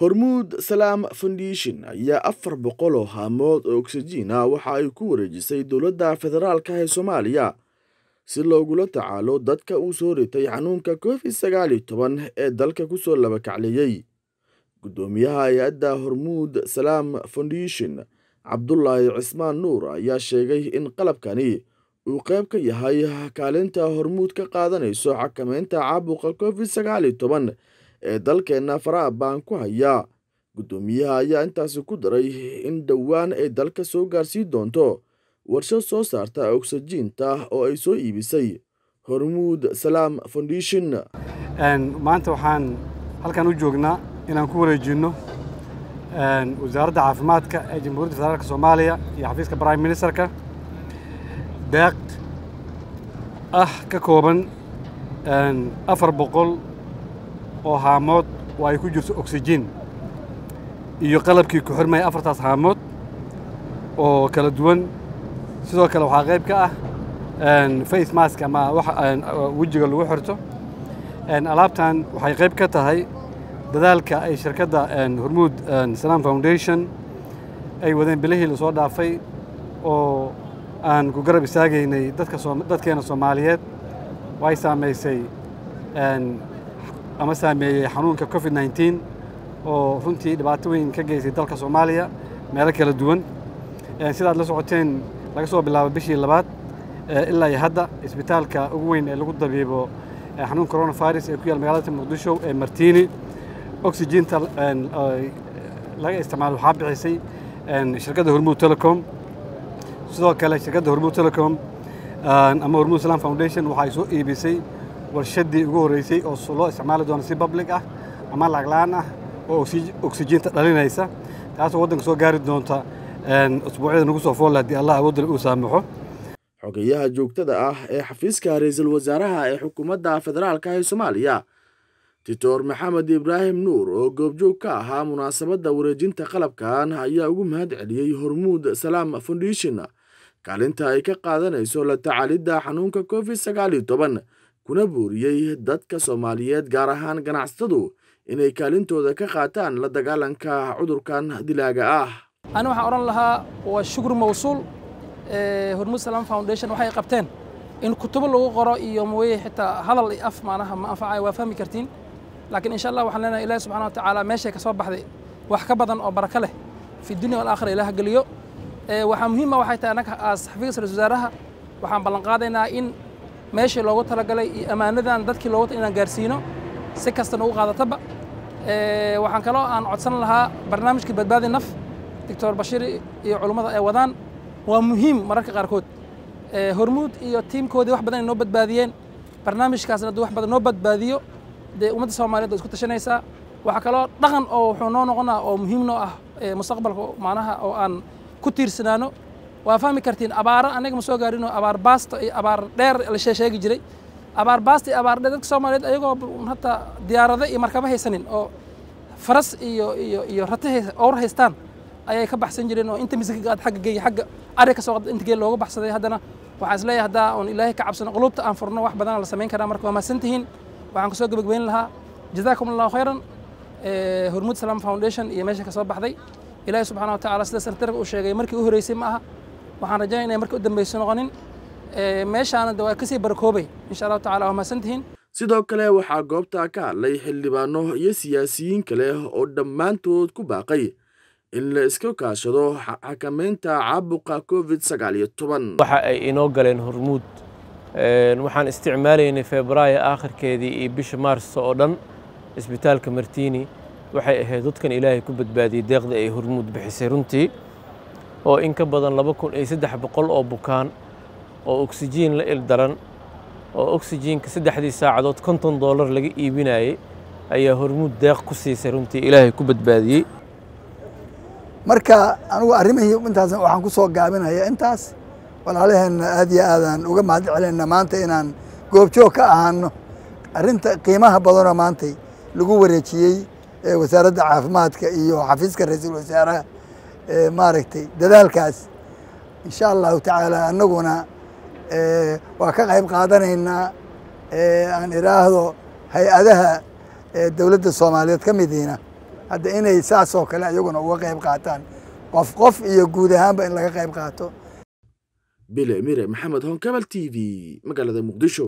hormuud salaam foundation ayaa afar boqol oo haamood oo oksijiin ah waxa ay ku wareejisay dowladda federaalka ee soomaaliya si loogula tacaalo dadka uu soo ritay xanuunka covid sagaal iyo toban ee dalka kusoo labakacleeyey guddoomiyaha hay-adda hormuud salaam foundation cabdulaahi cismaan nuur ayaa sheegay in qalabkani uu qayb ka yahay kaalinta hormuud ka qaadanayso xakameynta caabuqa covid sagaal iyo toban ee dalkeenna faraha baan ku hayaa guddoomiyaha ayaa intaasi ku daray in dhowaan ay dalka soo gaarsiin doonto warshad soo saarta ogsajiinta oo ay soo iibisay hormuud salaam foundation maanta waxaan halkan u joognaa inaan ku wareejinno wasaaradda caafimaadka ee jamhuuriyadda federaalka soomaaliya iyo xafiiska prime ministerka deeq ah ka kooban afar boqol oo haamood oo ay ku jirto oksijiin iyo qalabkii ku xirmaya afartaas haamood oo kala duwan sidoo kale waxaa qayb ka ah face mask ama wejiga lagu xirto alaabtan waxay qayb ka tahay dadaalka ay shirkadda hormuud salaam foundation ay wadeen bilihii lasoo dhaafay oo aan ku garab istaagaynay dadkeena soomaaliyeed way saamaysay ama saameeyey xanuunka covid nneteen oo runtii dhibaato weyn ka geysay dalka soomaaliya meelo kala duwan sidaad la socoteen laga soo bilaabo bishii labaad ilaa iyo hadda isbitaalka ugu weyn ee lagu dabiibo xanuun coronavirus ee ku yaal magaalada muqdisho ee martiini oxygiinta laga isticmaalo waxaa bixisay shirkadda hormuud telecom sidoo kale shirkadda hormuud telecom ama hormuud islam foundation waxay soo iibisay warshaddii ugu horreysay oo loo isticmaali doono si public ah ama lacag la-aan ah oo oksijiinta dhalinaysa taasoo waddanka soo gaari doonta usbuucyada nagu soo foolla haddii allah awoodda uu saamaxo xogeyaha joogtada ah ee xafiiska ra-iisul wasaaraha ee xukuumadda federaalka ee soomaaliya doctor maxamed ibraahim nuur oo goobjoog ka ahaa munaasabadda wareejinta qalabkan ayaa ugu mahad celiyey hormuud salaam foundation kaalinta ay ka qaadanayso la tacaalidda xanuunka covid sagaal iyo toban kuna booriyey dadka soomaaliyeed gaar ahaan ganacsatadu inay kaalintooda ka qaataan la dagaalanka cudurkan dilaaga ah ani waxaan odhan lahaa waa shukr mawsuul hormuud salaam foundation waxay qabteen in kutubo lagu qoro iyo mooye xitaa hadal iyo af maanaha ma anfacaya waa fahmi kartiin laakiin insha allah waxaan leenahay ilahi subxana wa tacaala meeshay ka soo baxday wax ka badan oo baraka leh fi dunya walaakhira ilaah geliyo waxaa muhiima waxay tahay annaga aas xafiiska ra-isul wasaaraha waxaan ballan qaadaynaa in meeshii loogu talagalay iyo ammaanadan dadkii loogu tal inaan gaarsiino si kastana ugu qaadataba waxaan kaloo aan codsan lahaa barnaamijkii badbaadi naf doctor bashiir iyo culummada ay wadaan waa muhiim mararka qaarkood hormuud iyo tiimkoodii wax badan ay noo badbaadiyeen barnaamijkaasna hadduu wax badan noo badbaadiyo dee ummadda soomaaliyeed waa isku tashanaysaa waxaa kaloo dhaqan oo wuxuu noo noqonaa oo muhiim noo ah mustaqbalka macnaha oo aan ku tiirsanaano waa fahmi kartiin abaaro anaga ma soo gaarinoo abaar baasta iyo abaar dheer la sheegi jiray abaar baasta iyo abaar dheer dadka soomaaliyeed ayagoo hataa diyaarado iyo markaba haysanin oo faras iyo iyo iyo rate owr haystaan ayay ka baxsan jireen oo inta miskiga aad xagga geeya xagga ari ka soo qada inta geel looga baxsaday haddana waxaan is leeyahay haddaa oon ilaahay ka cabsano qulubta aan furno wax badana la samayn karaa marka waa mahadsan tihiin waxaan kusoo gebagbeyn lahaa jazaakum allahu khayran hormuud salaam foundation iyo meesha ka soo baxday ilaahay subxana wa tacaala sida santarka uu sheegay markii u horreysay ma aha waxaan rajaynaya inay markii u dambeyso noqonin meeshaana de waa kasii barakoobay insha allahu tacala waa mahadsan tihiin sidoo kale waxaa goobta ka hadlay xildhibaano iyo siyaasiyiin kale oo dhammaantood ku baaqay in la iska kaashado xakameynta caabuqa covid sagaal iyo toban waxa ay inoo galeen hormuud waxaan isticmaalaynay febraayo aakhirkeedii iyo bisha maarso oo dhan isbitaalka martiini waxay ahayd dadkan ilaahay ku badbaadiyey deeqda ay hormuud bixisay runtii oo in ka badan laba kun iyo saddex boqol oo bukaan oo oksijiin la ildaran oo oksijiinka saddexdii saacadood konton doolar laga iibinayey ayaa hormuud deeq ku siisay runtii ilaahay ku badbaadiyey marka anigu arrimihii intaas waxaan ku soo gaabinaya intaas walaalaheenna aad iyo aadaan uga mahad celinna maanta inaan goobjoog ka ahaano arrinta qiimaha badanoo maantay lagu wareejiyey wasaaradda caafimaadka iyo xafiiska ra-iisul wasaaraha maaragtay dadaalkaas insha allahu tacaala annaguna waa ka qayb qaadanaynaa aan idhaahdo hay-adaha dowladda soomaaliyeed ka midiina hadda inay saasoo kale iyaguna uga qayb qaataan qof qof iyo guud ahaanba in laga qayb qaato bile mire maxamed honkabal t v magaalada muqdisho